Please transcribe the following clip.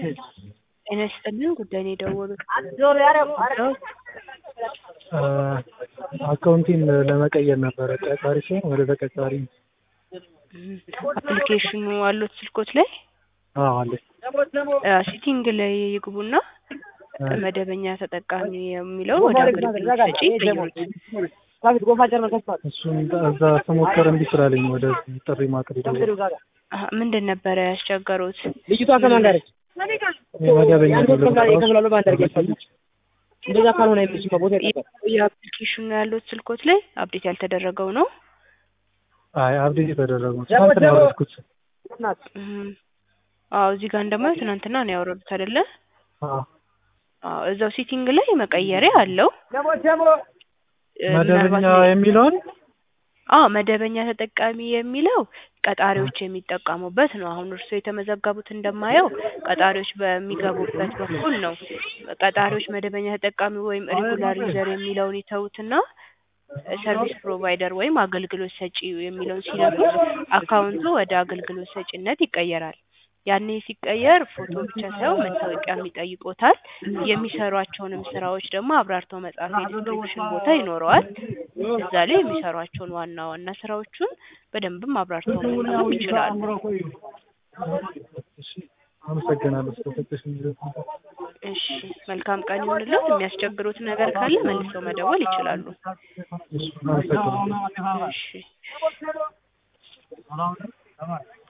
ጤና ይስጥልን ጉዳይ ነው የደወሉት? አካውንቴን ለመቀየር ነበረ ቀጣሪ ሲሆን ወደ ተቀጣሪ አፕሊኬሽኑ አሉት ስልኮት ላይ አዎ አለኝ። ሴቲንግ ላይ ይግቡና መደበኛ ተጠቃሚ የሚለው ወደ አገልግሎት ሰጪ ይቀይሩት። እሱን እዛ ስሞክር እምቢ ስላለኝ ወደ ጥሪ ማቅረብ የደወልኩት። አሀ፣ ምንድን ነበረ ያስቸገሩት? ልጅቷ ከማን ጋር ነች? መደበኛ ይከፍላሉ በአንድ አድርጌ ያስፈልግ እንደዛ ካልሆነ አይመችም ቦታ ይጠቀም የአፕሊኬሽኑ ያሉት ስልኮት ላይ አፕዴት ያልተደረገው ነው። አይ አብዴት የተደረገው ነው። ትናንት ነው ያወረድኩት። እም፣ አዎ እዚህ ጋር እንደማየው ትናንትና ነው ያወረዱት አይደለ? አዎ አዎ እዛው ሴቲንግ ላይ መቀየሪያ አለው። እ፣ መደበኛ ምናልባት የሚለውን አዎ መደበኛ ተጠቃሚ የሚለው ቀጣሪዎች የሚጠቀሙበት ነው። አሁን እርስዎ የተመዘገቡት እንደማየው ቀጣሪዎች በሚገቡበት በኩል ነው። ቀጣሪዎች መደበኛ ተጠቃሚ ወይም ሬጉላር ዩዘር የሚለውን ይተዉትና ሰርቪስ ፕሮቫይደር ወይም አገልግሎት ሰጪ የሚለውን ሲነኩት አካውንቱ ወደ አገልግሎት ሰጪነት ይቀየራል። ያኔ ሲቀየር ፎቶ ብቻ ሳይሆን መታወቂያም ይጠይቆታል። የሚሰሯቸውንም ስራዎች ደግሞ አብራርተው መጻፍ የዲስክሪፕሽን ቦታ ይኖረዋል። እዛ ላይ የሚሰሯቸውን ዋና ዋና ስራዎቹን በደንብም አብራርተው መጻፍ ይችላሉ። እሺ፣ አመሰግናለሁ ስለሰጠሽኝ ጊዜ። እሺ መልካም ቀን ይሁንልዎት። የሚያስቸግሩት ነገር ካለ መልሰው መደወል ይችላሉ። እሺ፣ አመሰግናለሁ። እሺ